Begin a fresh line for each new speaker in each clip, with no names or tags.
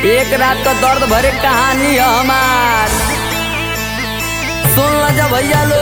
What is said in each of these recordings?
एक रात का दर्द भरे कहानी है हमार सुन ला जा भैया लो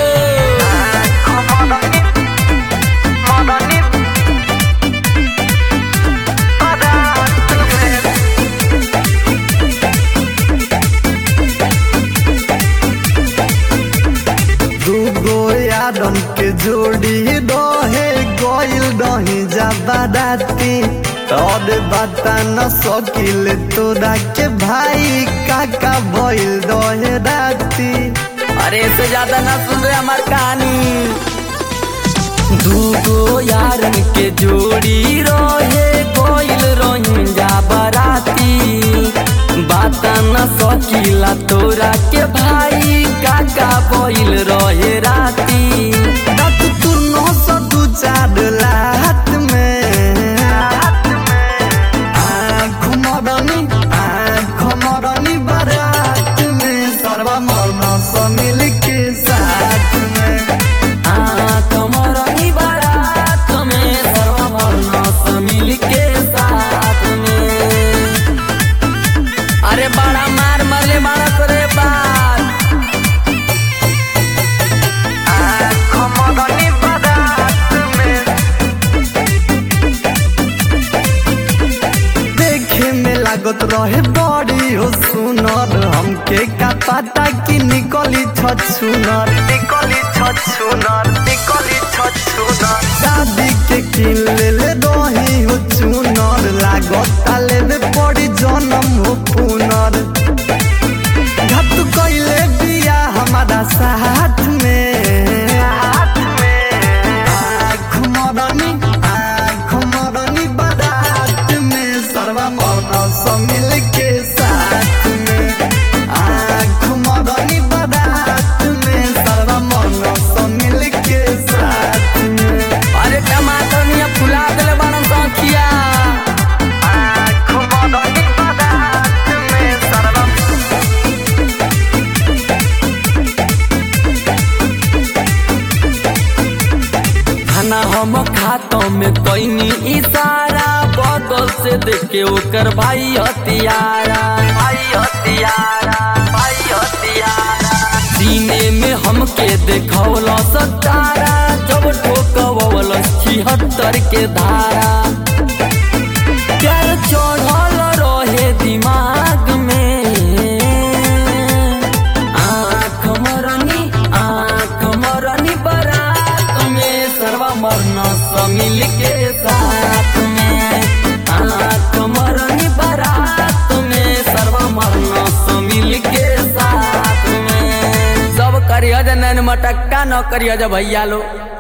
दूगो यारन के जोड़ी रहे गइल रही ज्यादा राती और बता न सकिल तोरा के भाई काका भइल रहे राती
अरे इससे ज्यादा ना सुन रहे हमार कहानी दूगो यारन के जोड़ी रहे कोइल रोहिंजा बराती बात न सकीला तोरा के भाई काका बोइल रहे राती
दात तू नौ सौ दू चार लात में आँख मरनी आँख मरनी बारात में सर्वा मौना समिल के साथ में
कमरनी बारात में सर्वमर्ण समिल के साथ में अरे बड़ा मार मरले मारा करे बात
आँख मरनी बारात में देखे में लागत रहे बड़ी हो सुनर हमके का पता कि निकली छछुनर निकली छछुनर निकली छछुनर शादी के किन ले ले रही हो चुनर लागत लेवे पड़ी जन्म हो पुनर घट कैले बिया हमारा साथ में आँख मरनी आँख मरनी बारात में सर्वा मौना समिल के साथ में आँख मरनी बारात में सर्वा मौना समिल के साथ में
अरे टमाटर निया फुला देले बारन सखिया
आँख मरनी बारात में सर्वा
खाना हम खातों में कैनी इशारा बदल से देख के ओकर भाई हथियारा भाई हथियारा भाई हथियारा सीने में हमके देखौल सतारा जब ठोकवल छिहत्तर के धारा प्यार चढ़ल रहे दिमाग में आँख मरनी आँख मरनी बारात में सर्वा मरना समिल के साथ में आँख मरनी बारात में सर्वा मरना समिल के साथ में सब करिया नैन मटक्का न करिया भैया लो